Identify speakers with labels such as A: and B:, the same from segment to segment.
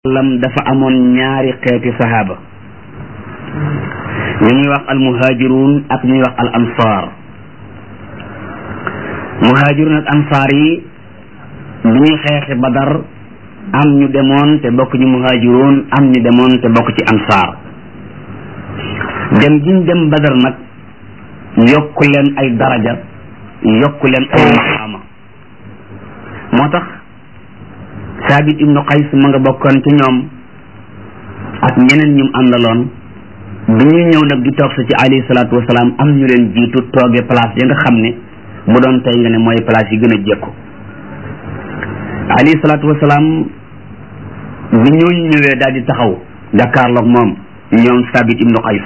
A: lam dafa amoon ñaari xeeti sahaaba ñu ñuy wax al muhaajiruun ak ñuy wax al ansaar muhaajiruun ak ansaar yi bi ñuy xeexi badar am ñu demoon te bokk ci muhaajiruun am ñu demoon te bokk ci ansaar dem giñ dem badar nag yokku leen ay daraja yokku leen ay maqaama moo tax saabit ibnu qays ma nga bokkoon ci ñoom ak ñeneen ñum àndaloon bi ñuy ñëw nag di toog sa ci alayhi salaatu wasalaam am ñu leen jiitu tooge place ya nga xam ne bu doon tey nga ne mooy place yi gën a jekku alayhi salaatu wasalaam bi ñooñu ñëwee daal di taxaw jàkkaarloog moom ñoom saabit ibnu qays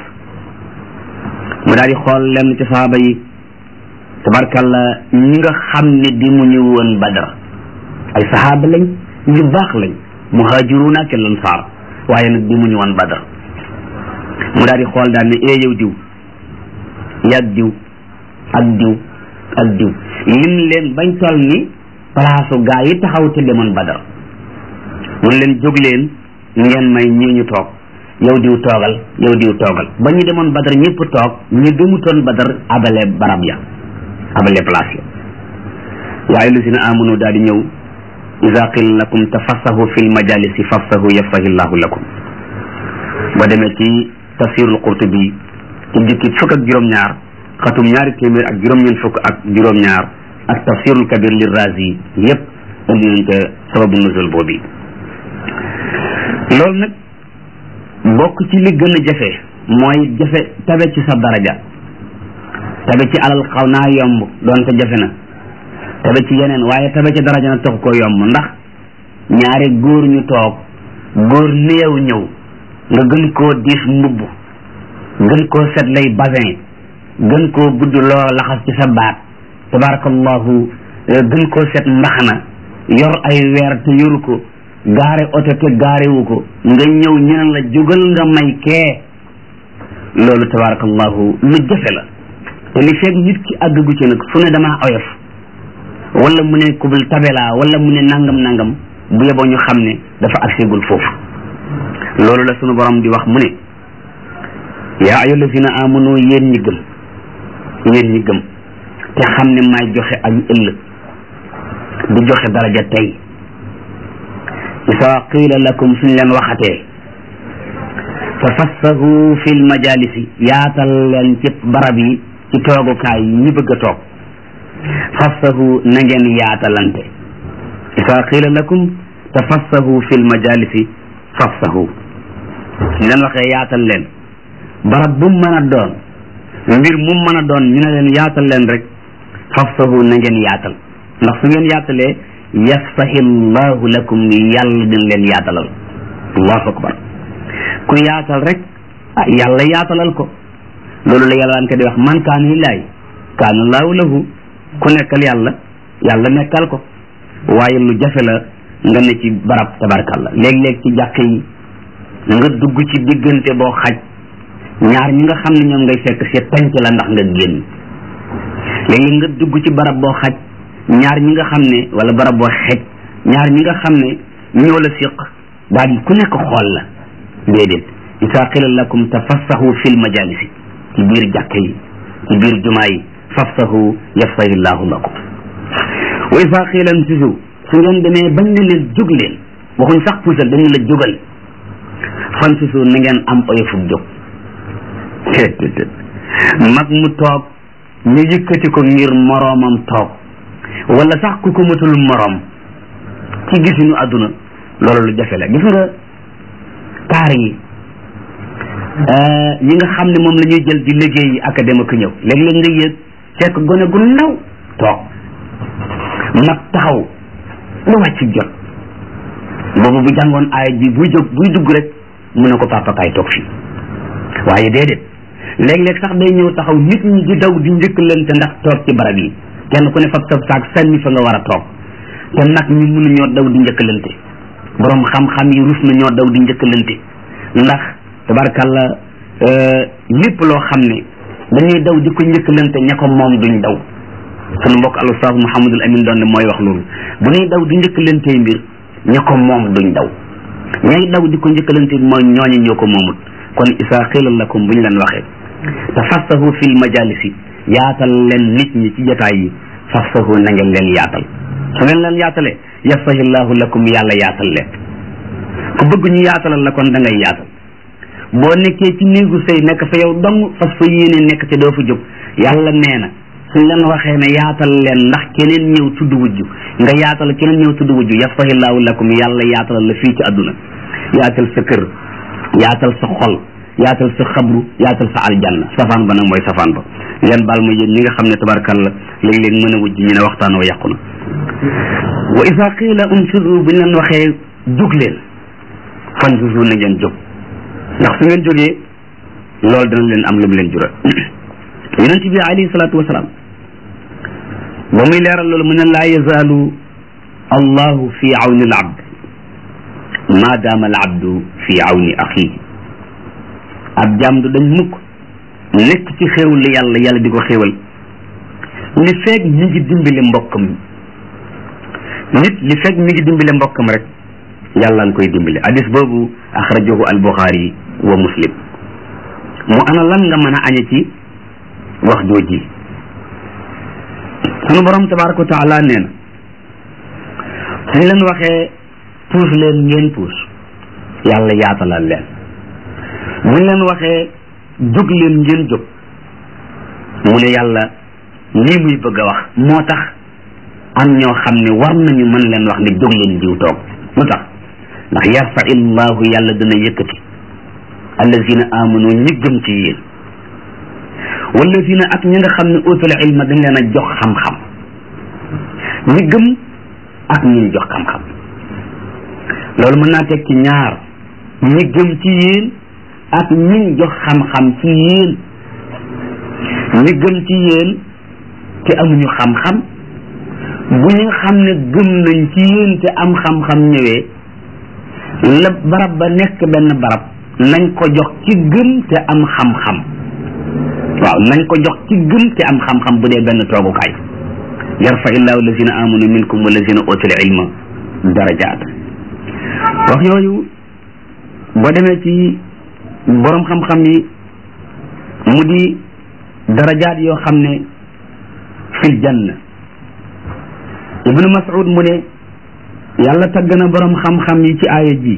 A: mu daal di xool lenn ci sahaaba yi tabarkalla ñi nga xam ne di mu ñu woon badar ay sahaaba lañ ñu baax lañ muhaajiruuna ak lansaar waaye nag di mu ñu woon badar mu daal di xool daal ne ee yow diw yàgg diw ak diw ak diw lim leen bañ toll ni palaasu gaa yi taxaw te demoon badar mun leen jóg leen ngeen may ñii ñu toog yow diw toogal yow diw toogal ba ñu demoon badar ñëpp toog ñu demutoon badar abale barab ya abale place ya waaye lu si na amunu daal di ñëw ida qila lakum tafassahu fi lmajalisi fafsahu yafsahi llahu lakum ba demee ci tafsirul qurtubi ci jukki fukk ak juróom-ñaar xatum ñaari téeméer ak juróom-ñeent fukk ak juróom-ñaar ak tafsirul kabir li razi yépp indi nañ ca sababu nuzul boobu loolu nag bokk ci li gën a jafe mooy jafe tabe ci sa daraja tabe ci alal xaw naa yomb doonte jafe na tabe ci yeneen waaye tabe ci daraja nag taxu ko yomb ndax ñaari góor ñu toog góor néew ñëw nga gën koo diis mbubb gën koo set lay basin gën koo gudd loo laxas ci sa baat tabarakallahu gën koo set mbaxana yor ay weer te yoru ko gaare oto te gaarewu ko nga ñëw ñeneen la jógal nga may kee loolu tabarakallahu lu jafe la te li fekk nit ki àggagu ci nag fu ne damaa oyof wala mu ne kubul tabela wala mu ne nangam nangam bu yeboo ñu xam ne dafa agseegul foofu loolu la sunu borom di wax mu ne yaa ayyuha allazina amanu yéen ñi gëm yéen ñi gëm te xam ne maay joxe ayu ëllëg di joxe daraja tey isa qiila lakum suñ leen waxatee tafassahu fi lmajalisi yaatal leen ci barab yi ci toogukaay yi ñi bëgg a toog fassahu na ngeen yaatalante isa qiila lakum tafassahu fi lmajalisi fassahu ñu leen waxee yaatal leen barab bu mu mën a doon mbir mu mën a doon ñu ne leen yaatal leen rek fassahu na ngeen yaatal ndax su ngeen yaatalee yafsahi llahu lakum yàlla dina leen yaatalal allahu akbar ku yaatal rek ah yàlla yaatalal ko loolu la yàlla daan ko di wax man kaana lillahi kaana laahu lahu ku nekkal yàlla yàlla nekkal ko waaye lu jafe la nga ne ci barab tabarkalla léeg-léeg ci jàkk yi nga dugg ci diggante boo xaj ñaar ñi nga xam ne ñoom ngay fekk si tànc la ndax nga génn léeg-léeg nga dugg ci barab boo xaj ñaar ñi nga xam ne wala barab boo xej ñaar ñi nga xam ne ñoo la siq daal di ku nekk xool la déedéet isa qila lakum tafassahu fil majalisi ci biir jàkk yi ci biir jumaa yi fafsahu yafsahi llahu lakum wa isa qila imsisu su ngeen demee bañ ne leen jóg leen waxuñ sax puusal dañ ne la jógal fan sisu na ngeen am oyofug jóg mag mu toog ñu yëkkati ko ngir moroomam toog wala sax ku ko matul moroom ci gisinu àdduna loolu lu jafe la gis nga kaar yi ñi nga xam ne moom la ñuy jël di liggéey yi académie ak ñëw léeg-léeg nga yëg fekk gone gu ndaw toog mag taxaw lu wàcc jot boobu bu jàngoon aaya ji buy jóg buy dugg rek mu ne ko papa kaay toog fii waaye déedéet léeg-léeg sax day ñëw taxaw nit ñi di daw di njëkkalante ndax toog ci barab yi kenn ku ne fab sab saak sànni fa nga war a toog te nag ñu mënu ñoo daw di njëkkalante borom xam-xam yi rus na ñoo daw di njëkkalante ndax tabarkalla lépp loo xam ne dañuy daw di ko njëkkalante ña ko moom duñ daw sunu mbokk al ustaas Muhammadul Amin doon ne mooy wax loolu bu ñuy daw di njëkkalante mbir ña ko moom duñ daw ñay daw di ko njëkkalante mooy ñooñu ñoo ko moomut kon isa xiila lakum bu ñu leen waxee tafassahu fil majalisi yaatal leen nit ñi ci jotaay yi fafsahu na ngeen leen yaatal su ngeen leen yaatalee yafsahillahu lakum yàlla yaatal leen ku bëgg ñu yaatalal la kon da ngay yaatal boo nekkee ci néegu sëy nekk fa yow dong fas fa yéene nekk te doo fa jóg yàlla nee na suñ leen waxee ne yaatal leen ndax keneen ñëw tudd wujju nga yaatal keneen ñëw tudd wujju yafsahillahu lakum yàlla yaatalal la fii ci àdduna yaatal sa kër yaatal sa xol yaatal sa xabru yaatal sa aljanna safaan ba nag mooy safaan ba ngeen baal ma yéen ñi nga xam ne tabarkalla léeg-léeg mën a wujj ñu ne waxtaan wa yàqu na wa isa qiila unfudu bu ñu leen waxee jóg leen fanfudu na ngeen jóg ndax su ngeen jógee loolu dana leen am lu mu leen jural yonent bi alayhi salaatu wasalaam ba muy leeral loolu mu ne laa yazaalu allahu fi awni al abd ma daama al abdu fi awni axihi ab jaam du dañ mukk nekk ci xéewal li yàlla yàlla di ko xéewal li feeg mi ngi dimbali mbokkam nit li feeg mi ngi dimbali mbokkam rek yàlla nga koy dimbali hadis boobu axrajahu al buxaari wa muslim mu ana lan nga mën a añe ci wax jooji sunu borom tabaraka wa taala nee na suñ leen waxee puus leen ngeen puus yàlla yaatalal leen buñ leen waxee jóg leen ngeen jóg mu ne yàlla lii muy bëgg a wax moo tax am ñoo xam ne war nañu mën leen wax ne jóg leen jiw toog lu tax ndax yarfa illahu yàlla dana yëkkati allazina amanu ñi gëm ci yéen wallazina ak ñi nga xam ne utul ilma dañ leen a jox xam-xam ñi gëm ak ñi jox xam-xam loolu mën naa teg ci ñaar ñi gëm ci yéen ak ñi jox xam-xam ci yéen ñi gëm ci yéen te amuñu xam-xam bu ñu xam ne gëm nañ ci yéen te am xam-xam ñëwee la barab ba nekk benn barab nañ ko jox ci gëm te am xam-xam waaw nañ ko jox ci gëm te am xam-xam bu dee benn toogukaay yarfa illahu allazina amanu minkum wallazina utul ilma darajaat wax yooyu boo demee ci borom xam-xam yi mu di darajaat yoo xam ne fil janna ibnu mas'ud mu ne yàlla tagg na borom xam-xam yi ci aaya ji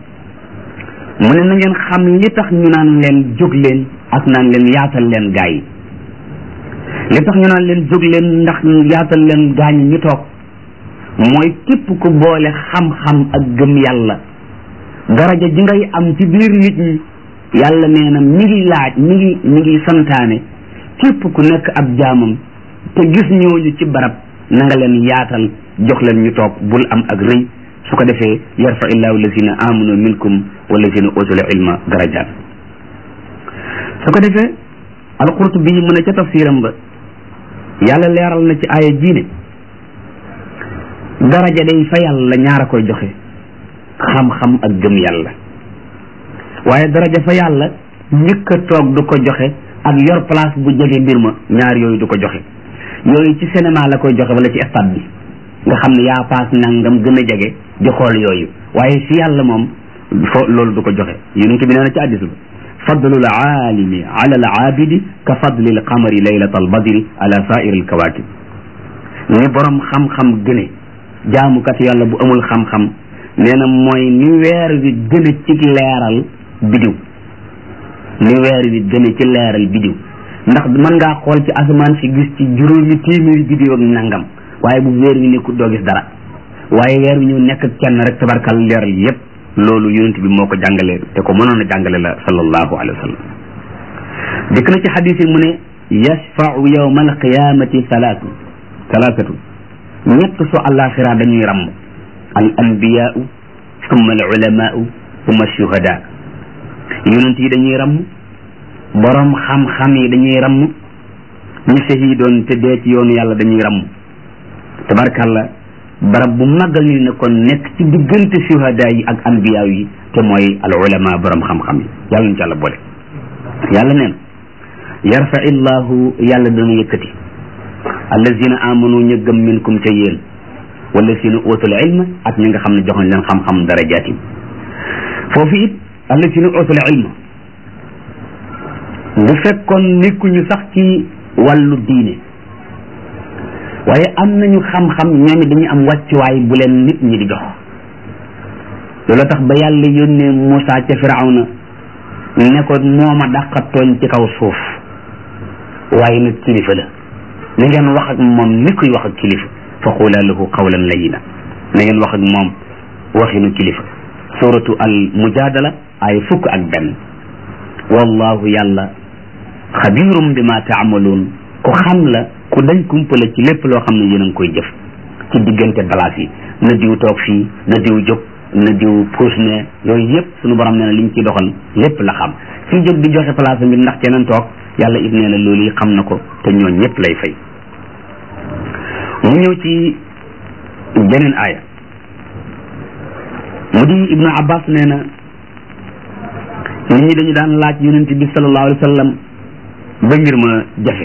A: mu ne na ngeen xam li tax ñu naan leen jóg leen ak naan leen yaatal leen gaa yi li tax ñu naan leen jóg leen ndax yaatal leen gaa ñi ñu toog mooy képp ku boole xam-xam ak gëm yàlla daraja ji ngay am ci biir nit ñi yàlla nee na mi ngi laaj mi ngi mi ngi santaane képp ku nekk ab jaamam te gis ñooñu ci barab na nga leen yaatal jox leen ñu toog bul am ak rëy su ko defee yarfa illahu allazina amanu minkum wallazina utul ilma darajat su ko defee alqurtubi mu ne ca tafsiram ba yàlla leeral na ci aaya jiine daraja day fa yàlla ñaar a koy joxe xam-xam ak gëm yàlla waaye daraja fa yàlla njëkk a toog du ko joxe ak yor place bu jege mbir ma ñaar yooyu du ko joxe yooyu ci cinéma la koy joxe wala ci stade bi nga xam ne yaa paas nangam gën a jege di xool yooyu waaye fi yàlla moom fo loolu du ko joxe yonent bi nee na ci hadiis ba fadlul aalimi ala al aabidi ka fadlil qamari laylat al badri ala sair al kawakib ni borom xam-xam gëne jaamukat yàlla bu amul xam-xam nee na mooy ni weer wi gën a ci leeral bidiw ni weer wi gën a ci leeral bidiw ndax mën ngaa xool ci asamaan si gis ci juróomi téeméeri bidiw ak nangam waaye bu weer wi nekkul doo gis dara waaye weer wi ñëw nekk kenn rek tabarkal leeral yépp loolu yonent bi moo ko jàngale te ko mënoon a jàngale la sallallahu alayhi wa sallam dikk na ci xadis yi mu ne yashfau yawma alqiyamati salaatu salaatatu ñett su àllaaxira dañuy ramm al anbiyaau summa al ulamaau summa shuhada yonent yi dañuy ramm borom xam-xam yi dañuy ramm ñi shahidoon te dee ci yoonu yàlla dañuy ramm tabarkalla barab bu màggal ni ne kon nekk ci diggante shuhada yi ak anbiya yi te mooy al ulama borom xam-xam yi yàlla ñu ci yàlla boole yàlla neen yarfa illahu yàlla dana yëkkati allazina amanu ñu gëm minkum ca yéen wallazina utul ilma ak ñi nga xam ne joxoñ leen xam-xam darajaat yi foofu it allazina utul ilma bu fekkoon nekkuñu sax ci wàllu diine waaye am nañu xam-xam ñoom dañuy am wàccuwaay bu leen nit ñi di jox loolu tax ba yàlla yónnee Moussa ca Firawna ne ko mooma dàqa tooñ ci kaw suuf waaye nag kilifa la na ngeen wax ak moom ni kuy wax ak kilifa fa qula lahu qawlan layina na ngeen wax ak moom waxinu kilifa suratu al mujadala ay fukk ak benn wallahu yàlla xabirum bi ma taamaluun ku xam la ku dañ kumpala ci lépp loo xam ne yéen a ngi koy jëf ci diggante balaas yi na diw toog fii na diw jóg na diw puus ne yooyu yëpp suñu borom nee na liñ ciy doxal lépp la xam suñ jóg di joxe place bi ndax keneen toog yàlla it nee na loolu yi xam na ko te ñoo ñëpp lay fay mu ñëw ci beneen aaya mu di ibnu abbas nee na nit ñi dañu daan laaj yonent bi sallallahu alayhi wa sallam ba mbir ma jafe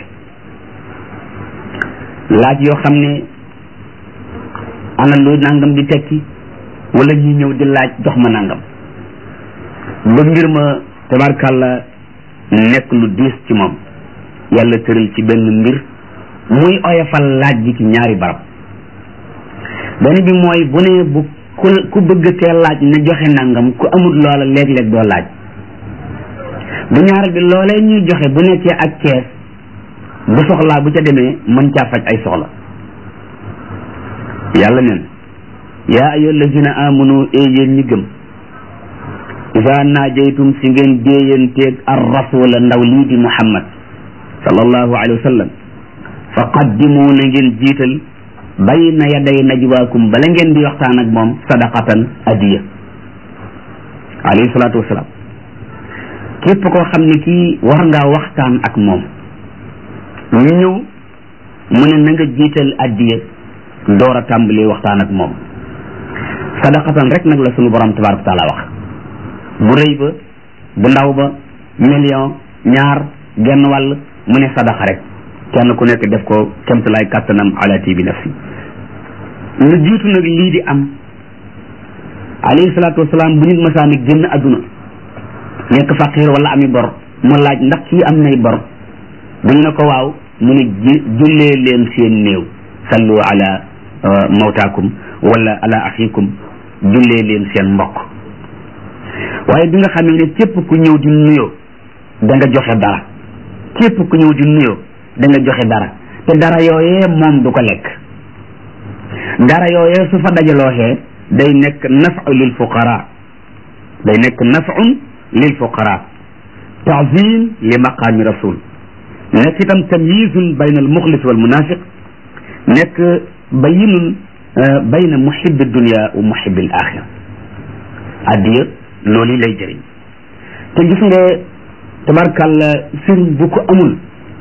A: laaj yoo xam ne ana lu nangam di tekki wala ñi ñëw di laaj jox ma nangam ba mbir ma tabarkàlla nekk lu diis ci moom yàlla tëral ci benn mbir muy oyofal laaj gi ci ñaari barab benn bi mooy bu ne bu ku ku bëgg tee laaj na joxe nangam ku amul loola léeg-léeg doo laaj bu ñaareel bi loolee ñuy joxe bu nekkee ak kees bu soxlaa bu ca demee mën caa faj ay soxla yàlla neen yaa ayyuha allazina amanu ee yéen ñi gëm isa naajaytum si ngeen déeyanteeg ar rasula ndaw lii di muhammad sallallahu alayhi wa sallam fa qaddimu na ngeen jiital bayna yaday najwaakum bala ngeen di waxtaan ak moom sadaqatan adiya alayhi salaatu wasalaam képp koo xam ne kii war ngaa waxtaan ak moom ñu ñëw mu ne na nga jiital addiya door a tàmbali waxtaan ak moom sadaqatan rek nag la sunu borom tabaraka taala wax bu rëy ba bu ndaw ba million ñaar genn wàll mu ne sadaqa rek kenn ku nekk def ko kemtalaay kàttanam ala tibi nafsi lu jiitu nag lii di am alayhi salaatu wasalaam bu nit masaani génn adduna nekk faqir wala ami bor mu laaj ndax kii am nay bor bu ñu ne ko waaw mu ne jullee leen seen néew sallu ala mawtaakum wala ala axikum jullee leen seen mbokk waaye bi nga xamee ne képp ku ñëw di nuyoo da nga joxe dara képp ku ñëw di nuyoo da nga joxe dara te dara yooyee moom du ko lekk dara yooyee su fa dajalooxee day nekk nafu lil fuqara day nekk nafun lil fuqara taazim li maqaami rasul nekk itam tamyizun bayna al muxlis wal munafiq nekk bayinun bayna muhibbi dunia wa muhibbi al axira addiya loolu lay jëriñ te gis nga tabarkàlla sëriñ bu ko amul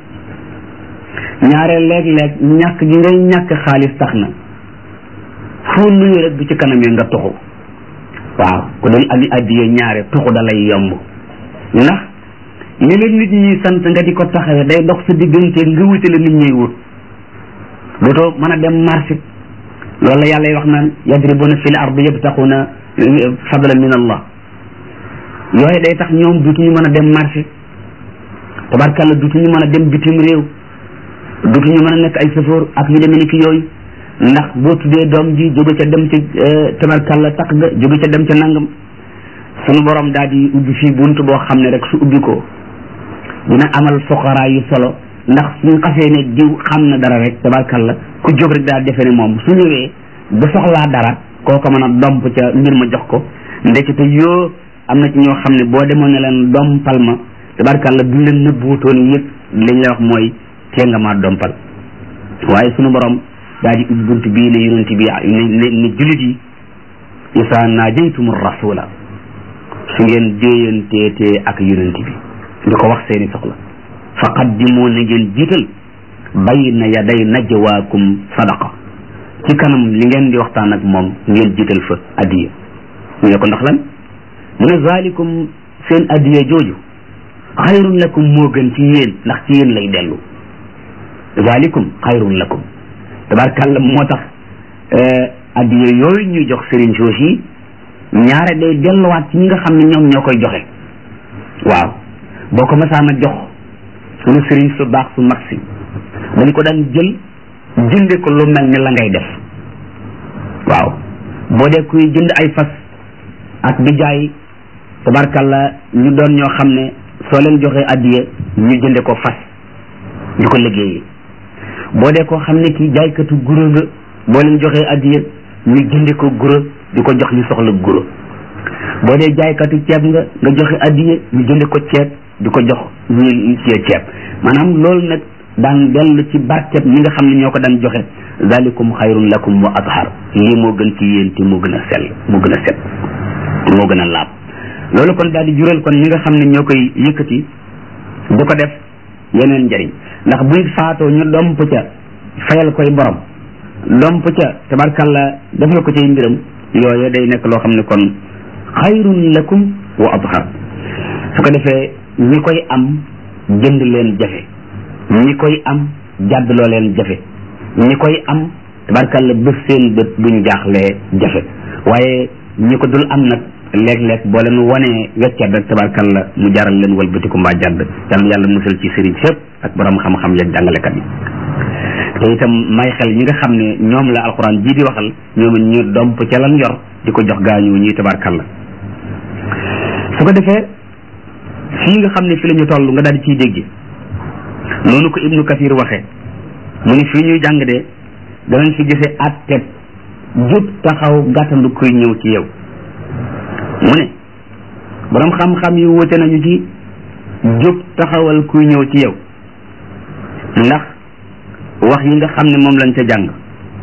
A: ñaare léeg-léeg ñàkk gi ngay ñàkk xaalis tax na foo nuyu rek bu ci kanamee nga tuxu waaw ku dul ami addiya ñaare tuxu da lay yomb ndax li leen nit ñi sant nga di ko taxawee day dox sa diggante nga wuti la nit ñuy wut dootoo mën a dem marché loolu la yàlla wax naan yadribuna fil ardi yabtaxuna fadlan min allah yooyu day tax ñoom dutuñu mën a dem marché tabarkàlla dutuñu mën a dem bitim réew dutuñu mën a nekk ay safoor ak yu demee ni ki yooyu ndax boo tuddee doom ji jóge ca dem ca tabarkàlla takk ga jóge ca dem ca nangam sunu borom daal di ubbi fii bunt boo xam ne rek su ubbi ko dina amal foqaraa yu solo ndax suñ xasee ne diw xam na dara rek tabarkàlla ku jóg rek daal defe ne moom su ñëwee bu soxlaa dara kooko mën a domp ca mbir ma jox ko ndekete yoo am na ci ñoo xam ne boo demoon ne leen dompal ma tabarkàlla bu leen nëbbuutoon yëpp liñ la wax mooy tee nga maa dompal waaye sunu borom daal di ubbi bunt bii ne yonent bi ne ne julit yi isa naajaytum rasula su ngeen déeyanteetee ak yonent bi di ko wax seeni soxla fa qaddimu na ngeen jiital bayna yaday najwaakum sadaqa ci kanam li ngeen di waxtaan ak moom ngeen jiital fa addiya ñu ne ko ndax lan mu ne zalikum seen addiya jooju xayrun lakum moo gën ci yéen ndax ci yéen lay dellu zalikum xayrun lakum tabarkàlla moo tax addiya yooyu ñuy jox sëriñ soos yi ñaare day delluwaat ci ñi nga xam ne ñoom ñoo koy joxe waaw boo ko masaana jox suñu sëriñ su baax su mag si dañ ko daan jël jënde ko lu mel ni la ngay def waaw boo dee kuy jënd ay fas ak di jaay tabarkalla ñu doon ñoo xam ne soo leen joxee addiya ñu jënde ko fas di ko liggéeyee boo dee koo xam ne ki jaaykatu guro nga boo leen joxee addiya ñu jënde ko guro di ko jox ñu soxla guro boo dee jaaykatu ceeb nga nga joxe addiya ñu jënde ko ceeb di ko jox ñu ci ceeb maanaam loolu nag daan dellu ci barket ñi nga xam ne ñoo ko daan joxe zalikum xayrun lakum wa athar lii moo gën ci yéen te moo gën a sell moo gën a set moo gën a laab loolu kon daal di jural kon ñi nga xam ne ñoo koy yëkkati di ko def yeneen njëriñ ndax buy faatoo ñu domp ca fayal koy borom domp ca tabarkalla defal ko cay mbiram yooyu day nekk loo xam ne kon xayrun lakum wa athar su ko defee ñi koy am jënd leen jafe ñi koy am jàddloo leen jafe ñi koy am tabarkalla bés seen bët buñ jaaxlee jafe waaye ñi ko dul am nag léeg-léeg boo leen wanee weccat rek tabarkalla mu jaral leen walbatiku mbaa jàdd yàlla yàlla musal ci sëriñ sépp ak borom xam-xam yeeg jàngalekat yi te itam may xel ñi nga xam ne ñoom la alxuraan jii di waxal ñoom ñu domp ca lan yor di ko jox gaañu ñuy tabarkalla su ko defee fii nga xam ne fi la ñu toll nga daal di ciy dégg noonu ko ibnu kathir waxee mu ni fii ñuy jàng de danañ fi gisee atteb jub taxaw gàttandu kuy ñëw ci yow mu ne borom xam-xam yi wute nañu ci jub taxawal kuy ñëw ci yow ndax wax yi nga xam ne moom lañ ca jàng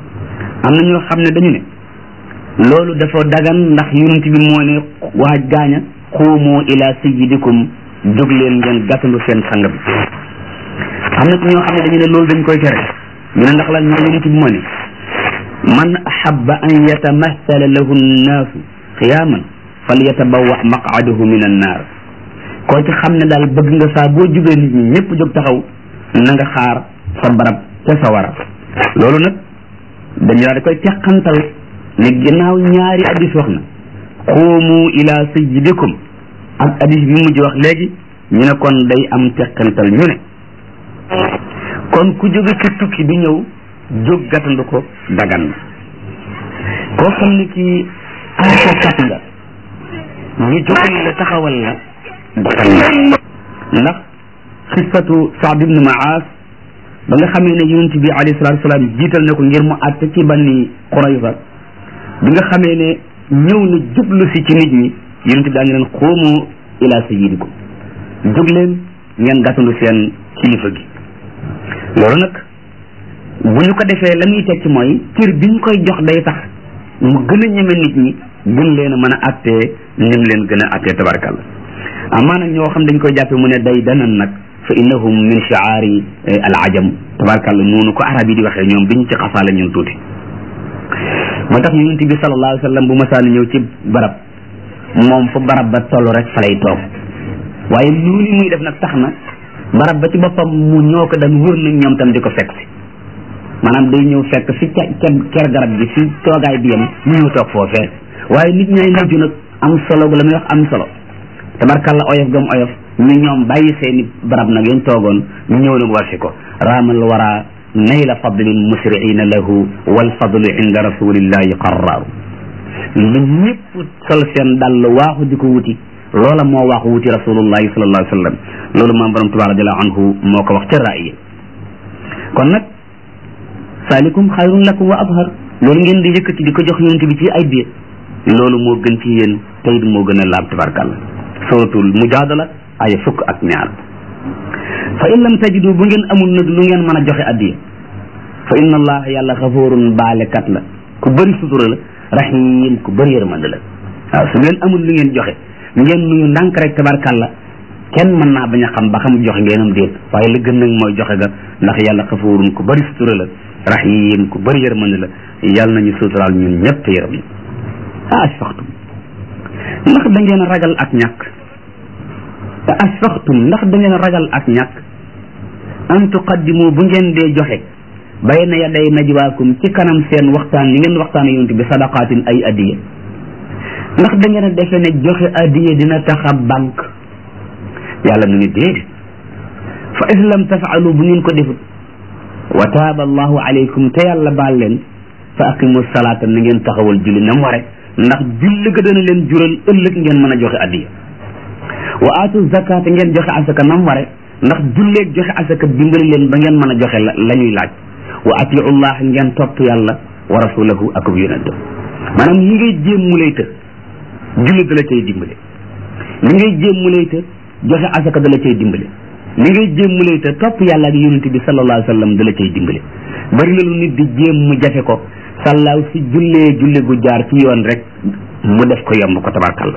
A: am na ñoo xam ne dañu ne loolu dafa dagan ndax yonent bi moo ne waaj gaaña xuumu ila sayyidikum jóg leen ngeen gàttandu seen sang bi am na ñoo xam ne dañu ne loolu dañ koy tere ñu ne ndax lan ñu yonent bi moo ne man ahabba an yatamathala lahu nnaasu qiyaaman falyatabawa maqadahu min annaar koo ci xam ne daal bëgg nga saa boo jubee nit ñi ñëpp jóg taxaw na nga xaar sa barab ca sa wara loolu nag dañu daal di koy teqantal ne ginnaaw ñaari addis wax na xuumu ila sayyidikum ak addis bi mujj wax léegi ñu ne kon day am teqantal ñu ne kon ku jóge ci tukki di ñëw jóg gàttandu ko dagan na koo xam ne kii aakokat nga ñu jógal la taxawal la dagan na ndax xisatu Saad ibn Maas ba nga xamee ne yonent bi alayhi salaatu salaam jiital na ko ngir mu àtte ci banni Qurayza bi nga xamee ne ñëw na jublu si ci nit ñi yonent bi daa ngi leen xoomu ila sayyidikum jóg leen ngeen gàttandu seen kilifa gi loolu nag bu ñu ko defee la muy tekki mooy cër bi ñu koy jox day tax mu gën a ñeme nit ñi gën leen a mën a attee nim leen gën a attee tabarkalla amaa nag ñoo xam dañ koy jàppe mu ne day danan nag fa innahum min shiaari al ajam tabarkalla noonu ko arab yi di waxee ñoom biñ ci xasaale ñun tuuti moo tax yonent bi sallallahu alayhi wa sallam bu masaani ñëw ci barab moom fu barab ba toll rek fa lay toog waaye noonu muy def nag tax na barab ba ci boppam mu ñoo ko daan wër nag ñoom tam di ko fekk si maanaam day ñëw fekk fi ca ca ker garab gi fi toogaay bi yem ñu ñëw toog foofee waaye nit ñay mujj nag am solo bu la muy wax am solo tabarkalla oyof gam oyof ñu ñoom bàyyi seeni barab nag yañ toogoon ñu ñëw nag war si ko raamal wara nayla fadlin musriina lahu wal fadlu inda rasulillahi qarraaru ñu ñëpp sol seen dàll waaxu di ko wuti loola moo waaxu wuti rasulullahi sallallahu alayhi wa sallam loolu maam borom tubaab radiallahu anhu moo ko wax ca raaya kon nag saalikum xayrun lakum wa abhar loolu ngeen di yëkkati di ko jox yonent bi ci ay biir loolu moo gën ci yéen tey moo gën a laab tabarkàlla suratul mujaadala aya fukk ak ñaar fa in lam tajidu bu ngeen amul nag lu ngeen mën a joxe addiya fa inna allah yàlla xafoorun baalekat la ku bëri sutura la rahim ku bëri yërmande la waaw su ngeen amul lu ngeen joxe ngeen nuyu ndànk rek tabarkàlla kenn mën naa bañ a xam ba xam joxe ngeenam déet waaye la gën nag mooy joxe ga ndax yàlla xafoorun ku bëri sutura la rahim ku bëri yërmande la yàlla nañu suturaal ñun ñëpp te yërëm ñu asfaxtum ndax da ngeen ragal ak ñàkk te asfaxtum ndax da ngeen ragal ak ñàkk an tuqaddimu bu ngeen dee joxe bayna yaday najwaakum ci kanam seen waxtaan yi ngeen waxtaan yonent bi sadaqaatin ay addiya ndax da ngeen a defe ne joxe addiye dina tax a banque yàlla mu ni déedéet fa is lam tafaalu bu ngeen ko defut wa taaba allahu alaykum te yàlla baal leen fa aqimu salaata na ngeen taxawal julli na mu ware ndax julli ga dana leen jural ëllëg ngeen mën a joxe addiya wa aatu zakata ngeen joxe asaka na mu ware ndax julleeg joxe asaka dimbali leen ba ngeen mën a joxe la la ñuy laaj wa atiu llah ngeen topp yàlla wa rasulahu ak yonentam maanaam li ngay jéem mu lay të julli da la cay dimbale li ngay jéem mu lay të joxe asaka da la cay dimbale li ngay jéem mu lay të topp yàlla ak yonent bi sallallahu alayhi wa sallam da la cay dimbale bari na lu nit di jéem mu jafe ko sàllaaw si jullee julli gu jaar ci yoon rek mu def ko yomb ko tabarkalla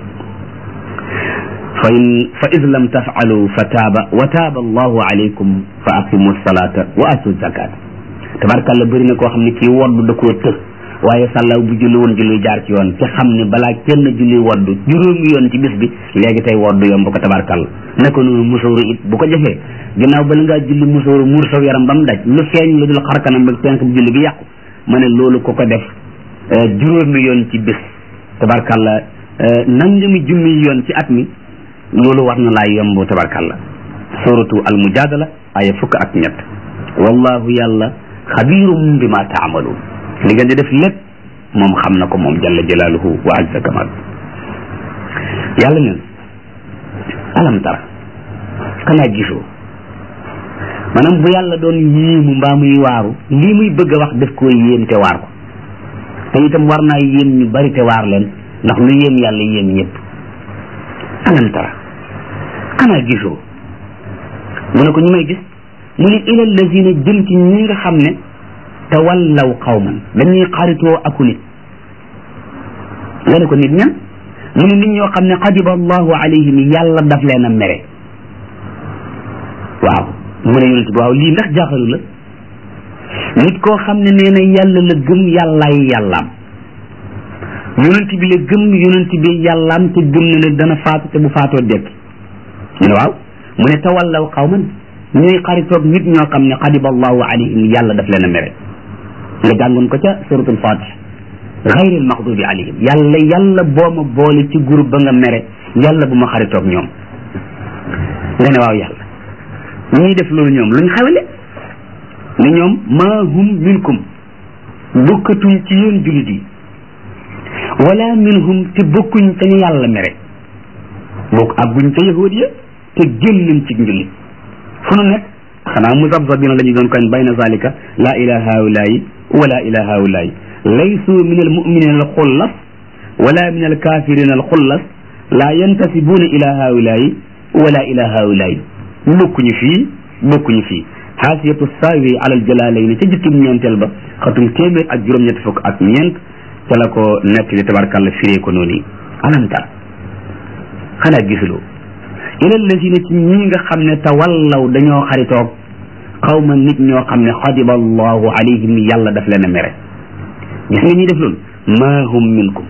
A: fa in fa id lam tafalu fa taaba wa taaba allahu alaykum fa aqimu salata wa atu zakat tabarkalla bëri na koo xam ne kii wodd da koo të waaye sàllaaw bu julli woon julli jaar ci yoon te xam ne balaa kenn julli wodd juróomi yoon ci bis bi léegi tey wodd yomb ko tabarkalla naka noonu musóoru it bu ko jafee ginnaaw bala ngaa julli musóoru muur saw yaram ba mu daj lu feeñ lu dul xarkanam ba penk bu julli gi yàqu ma ne loolu ko ko def juróomi yoon ci bis tabarkalla nangami junni yoon ci at mi loolu war na laa yomb tabarkalla suratu al mujadala aya fukk ak ñett wallahu yàlla xabirum bi ma taamaluun li ngeen di def lépp moom xam na ko moom jalla jalaaluhu wa azza kamal yàlla neen alam tara xanaa gisoo maanaam bu yàlla doon yéemu mbaa muy waaru lii muy bëgg a wax def koo yéem te waar ko te itam war naa yéem ñu bari te waar leen ndax lu yéem yàlla yéem ñëpp alam tara xanaa gisoo mu ne ko ñu may gis mu ne ila lazina jëm ci ñi nga xam ne tawallaw qawman dañuy xaritoo aku nit nga ne ko nit ñan mu ne nit ñoo xam ne xadiba allahu alayhim yàlla daf leen a mere waaw mu ne yonent bi waaw lii ndax jaaxalu la nit koo xam ne nee na yàlla la gëm yàllaay yàllaam yonent bi la gëm yonent bi yàllaam te gëm na ne dana faatu te bu faatoo dekk mu ne waaw mu ne tawallaw qawman ñuy xaritoog nit ñoo xam ne xadiba allahu alayhim yàlla daf leen a mere nga jàngoon ko ca suratul fatiha xayril maxdubi alayhim yàlla yàlla boo ma boole ci groupe ba nga mere yàlla bu ma xaritoog ñoom nga ne waaw yàlla ñuy def loolu ñoom luñ xawle ne ñoom maa hum minkum bokkatuñ ci yéen jullit yi wala minhum te bokkuñ ca ñu yàlla mere bokk àgguñ ca yahud ya te génnuñ ci njullit fu nu nekk xanaa musabsabina la ñu doon koñ bayna zalika la ila haulayi wala ila haulayi laysu min almuminina alxullas wala min alkafirina alxullas la yantasibuna ila haulayi wala ila haulayi bokkuñu fii bokkuñu fii xaasiyatu saawi alal jalaalayni ca jukkim ñeenteel ba xatum téeméer ak juróom-ñett fukk ak ñeent ca la ko nekk li tabarkàlla firee ko noonu alam tar xanaa gisuloo ila lazina ci ñi nga xam ne tawallaw dañoo xaritoog xawma nit ñoo xam ne xadiba allahu alayhim yàlla daf leen a mere gis nga ñuy def loolu maa hum minkum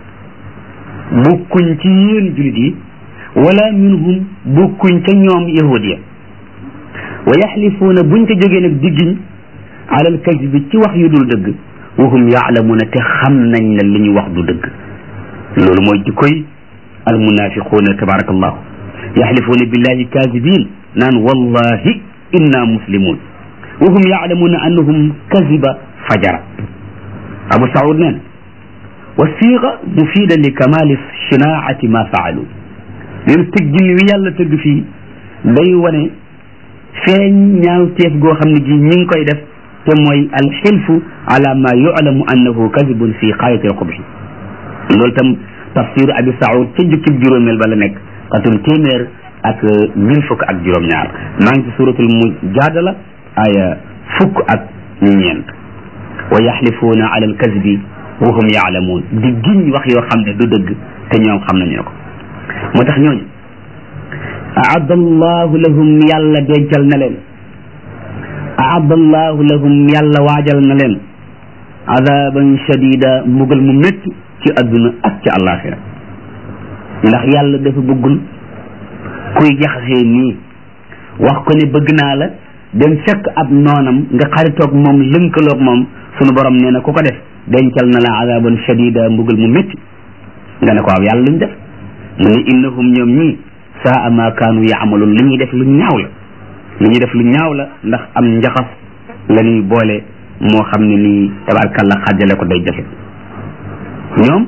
A: bokkuñ ci yéen julit yi wala minhum bokkuñ ca ñoom yahud ya wa yaxlifuuna buñ ca jógee nag diggiñ alal kasbi ci wax yu dul dëgg wa hum yaalamuuna te xam nañ ne li ñu wax du dëgg loolu mooy jikkoy almunafiquuna tabarakallahu yaxlifuuna billahi kaasibin naan wallahi inna muslimun wa hum yaalamuuna annahum kaziba fajara abu saud neen wa siiqa mufida li kamali shinaati ma faalu leen tëggin wi yàlla tëgg fii day wane feeñ ñaaw teef goo xam ne gi ñi ngi koy def te mooy alxilfu ala ma yulamu annahu kadibun fi xaayati alxubhi loolu tam tafsir abi saud ca jukkib juróomeel ba la nekk xatum téeméer ak mille fukk ak juróom-ñaar maa ngi ci suratul mujadala aya fukk ak ñeent wa yaxlifuuna ala alkazbi wa hum yaalamuun di giñ wax yoo xam ne du dëgg te ñoom xam nañu ne ko moo tax ñooñu aadda allahu lahum yàlla dencal na leen aadda allahu lahum yàlla waajal na leen adaban shadida mbugal mu métti ci adduna ak ci àllaaxira ndax yàlla dafa bëggul kuy jaxasee nii wax ko ne bëgg naa la dem fekk ab noonam nga xaritoog moom lënkaloog moom sunu borom nee na ku ko def dencal na la adaban shadida mbugal mu métti nga ne ko waaw yàlla luñ def mu ne innahum ñoom ñii saa ma kaanu yaamaloon li ñuy def lu ñaaw la li ñuy def lu ñaaw la ndax am njaxas la ñuy boole moo xam ne nii tabarkalla xàjjale ko day jafe ñoom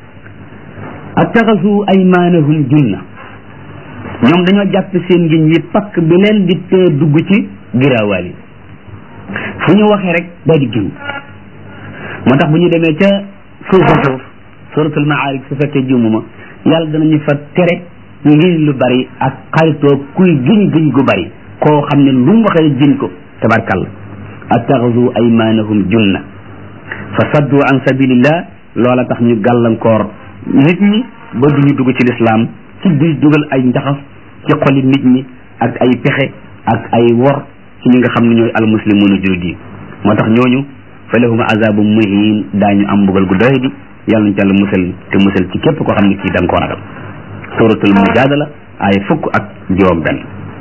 A: attaxasu aymaanahum junna ñoom dañoo jàpp seen ngiñ yi pakk bi leen di tee dugg ci giraawaal yi fu ñu waxee rek daal di giñ moo tax bu ñu demee ca suufa suuf suratul maarij su fekkee jumuma yàlla danañu fa tere ngiñ lu bari ak xaritoo kuy giñ giñ gu bari koo xam ne lu mu waxee giñ ko tabarkalla attaxasu aymaanahum junna fa saddu an sabilillah loola tax ñu gàllankoor nit ñi ba duñu dugg ci lislaam ci di dugal ay njaxas ci xoli nit ñi ak ay pexe ak ay wor ci ñi nga xam ne ñooy almuslimuuna jullit yi moo tax ñooñu fa lahum azabu muhin daañu am mbugal gu doy di yàlla nañ ci yàlla musal te musal ci képp koo xam ne kii da nga koo ragal suratul mujadala ay fukk ak juróom benn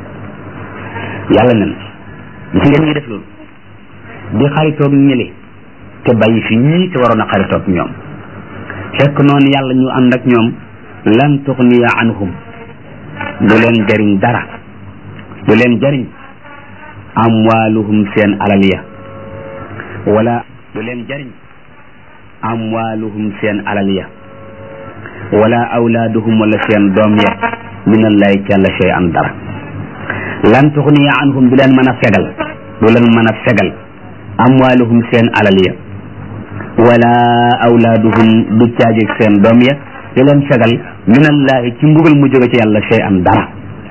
A: yàlla nen gis ngeen ñi def loolu di xaritoog ñële te bàyyi fi ñii te waroon a xaritoog ñoom fekk noonu yàlla ñu ànd ak ñoom lan tuxniya anhum du leen jariñ dara du leen jariñ amwaaluhum seen alal ya wala du leen jariñ amwaaluhum seen alal ya wala awlaaduhum wala seen doom ya min allahi ci yàlla shay an dara lan tuxniya anhum du leen mën a fegal du leen mën a fegal amwaaluhum seen alal ya wala awlaaduhum du caajeeg seen doom ya di leen fegal min allahi ci mbugal mu jóge ci yàlla shay an dara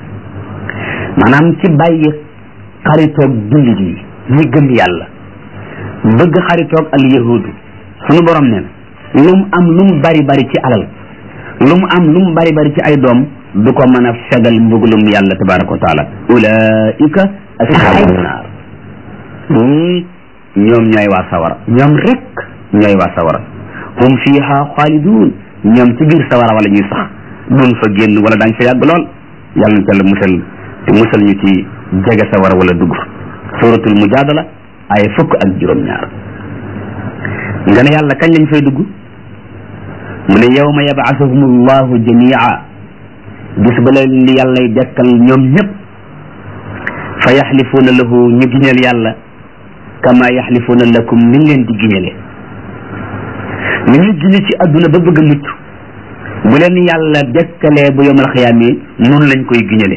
A: maanaam ci bàyyi xaritoog jullit yi ñi gëm yàlla bëgg xaritoog al yahudu sunu borom ne lu mu am lu mu bari bari ci alal lu mu am lu mu bari bari ci ay doom du ko mën a fegal mbugalum yàlla tabaraka wa taala ulaika ashabu naar ñii ñoom ñooy waa sawara ñoom rek ñooy waa sawara hum fiha xaalidun ñoom ci biir sawara wala ñuy sax duñ fa génn wala daañ fa yàgg lool yàlla na teel musal te musal ñu ci jege sawara wala dugg fa suratul mujadala ay fukk ak juróom-ñaar nga ne yàlla kañ lañ fay dugg mu ne yawma yab'athuhum allahu jamia bis ba leen di yàllay dekkal ñoom ñëpp fa yaxlifuuna lahu ñu giñal yàlla kama yaxlifuuna lakum ni leen di giñale ni ñu giñe ci adduna ba bëgg a mucc bu leen yàlla dekkalee bu yowmal xiyaam yi noonu lañ koy giñale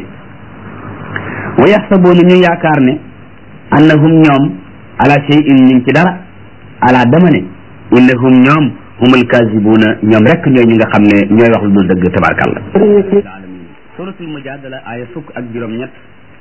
A: wa yaxsabuuna ñu yaakaar ne annahum ñoom ala shay'in ñu ngi ci dara ala dama ne innahum ñoom humul kazibuuna ñoom rek ñooy ñi nga xam ne ñooy wax lu dul dëgg tabarkàlla suratul mujadala aya fukk ak juróom ñett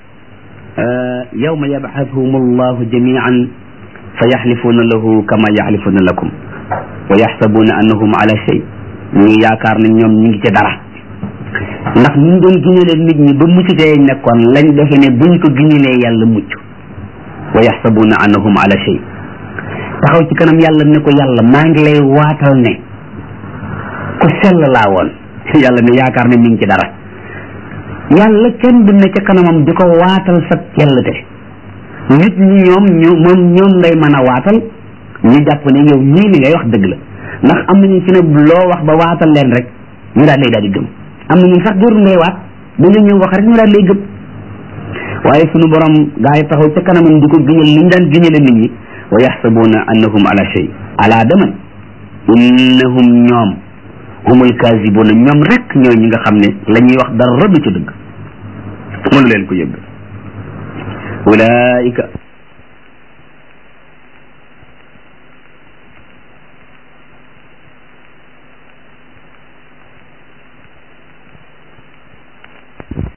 A: yawma yabxathum allahu jamian fa yaxlifuuna lahu kama yaxlifuuna lakum wa yaxsabuuna annahum ala shay ñu yaakaar ne ñoom ñu ngi ci dara ndax ñu doon giñalee nit ñi ba mucc tey nekkoon lañ defe ne buñ ko giñalee yàlla mucc wa yaxsabuuna annahum ala shay taxaw ci kanam yàlla ne ko yàlla maa ngi lay waatal ne ku sell laa woon yàlla ne yaakaar ne mi ngi ci dara yàlla kenn du ne ca kanamam di ko waatal sa cellte nit ñi ñoom ñu moom ñoom ngay mën a waatal ñu jàpp ne yow ñii li ngay wax dëgg la ndax am nañu ci ne loo wax ba waatal leen rek ñu daal lay daal di gëm am nañu sax jarul ngay waat dañu ñëw wax rek ñu daal lay gëm waaye sunu borom gaa yi taxaw ca kanamam di ko giñal li ñu daan giñale nit ñi wa yaxsabuuna annahum ala shay ala daman innahum ñoom humul kazibuuna ñoom rek ñooy ñi nga xam ne la ñuy wax dara du ci dëgg mënu leen ko yëgg ulaika